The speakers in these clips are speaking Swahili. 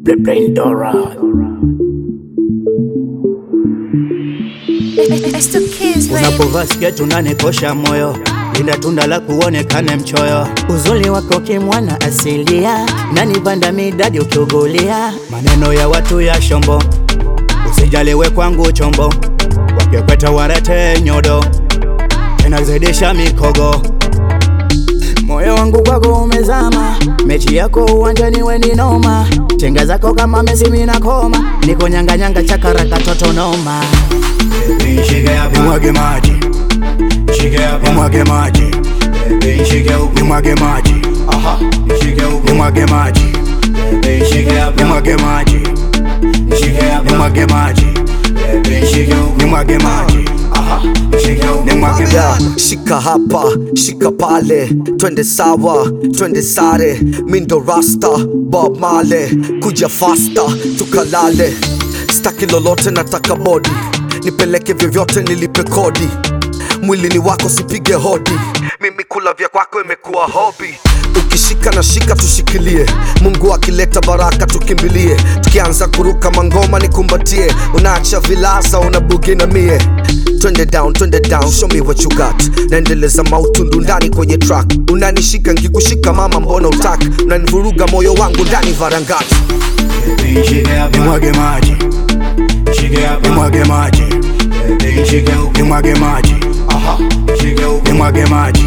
Brain Dora. It's the kids, baby. Unapovaa sketi unanikosha moyo, linda tunda la kuonekane mchoyo. Uzuri wako kimwana asilia, nanipanda midadi ukiugulia. Maneno ya watu ya shombo, usijaliwe kwangu chombo, wakikweta warete nyodo, tena zidisha mikogo. Moyo wangu kwako umezama, mechi yako uwanjani we ni noma, chenga zako kama Messi mimi nakoma, niko nyanga nyanga chakara katoto noma. Nimwage maji, nimwage maji, nimwage maji, nimwage maji, nimwage maji, nimwage maji, nimwage maji, nimwage Yeah, maji. shika hapa shika pale twende sawa twende sare mindo rasta bob male kuja fasta tukalale staki lolote nataka bodi nipeleke vyovyote nilipe kodi mwili ni wako sipige hodi mimi kula vya kwako imekuwa hobi ukishika na shika tushikilie mungu akileta baraka tukimbilie tukianza kuruka mangoma nikumbatie unaacha vilasa unabugi na mie twende down twende down show me what you got naendeleza mautundu ndani kwenye track unanishika ngikushika mama mbona utak unanivuruga moyo wangu ndani varangati Nimwage maji, nimwage maji, nimwage maji, nimwage maji,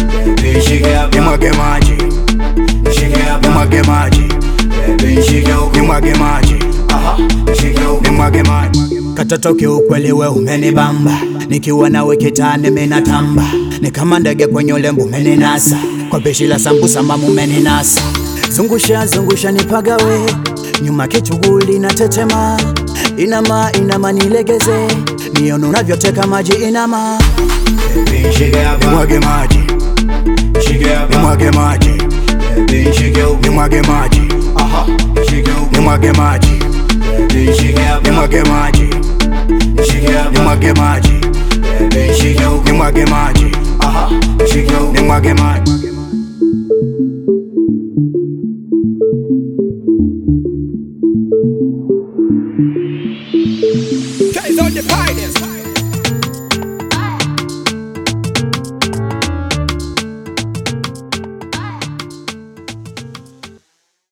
nimwage maji, nimwage maji, nimwage maji, nimwage maji. Katoto kiukweli we umenibamba, nikiwa nawe kitani minatamba, ni kama ndege kwenye ulembo umeninasa, kwa pishi la sambusa mamu umeninasa. Zungusha zungusha nipagawe, nyuma kichuguli na tetema, inama inama nilegeze, nione unavyoteka maji inama. Nimwage maji, nimwage maji, nimwage maji, nimwage maji, nimwage maji, nimwage maji, nimwage maji, nimwage maji. Guys on the finest.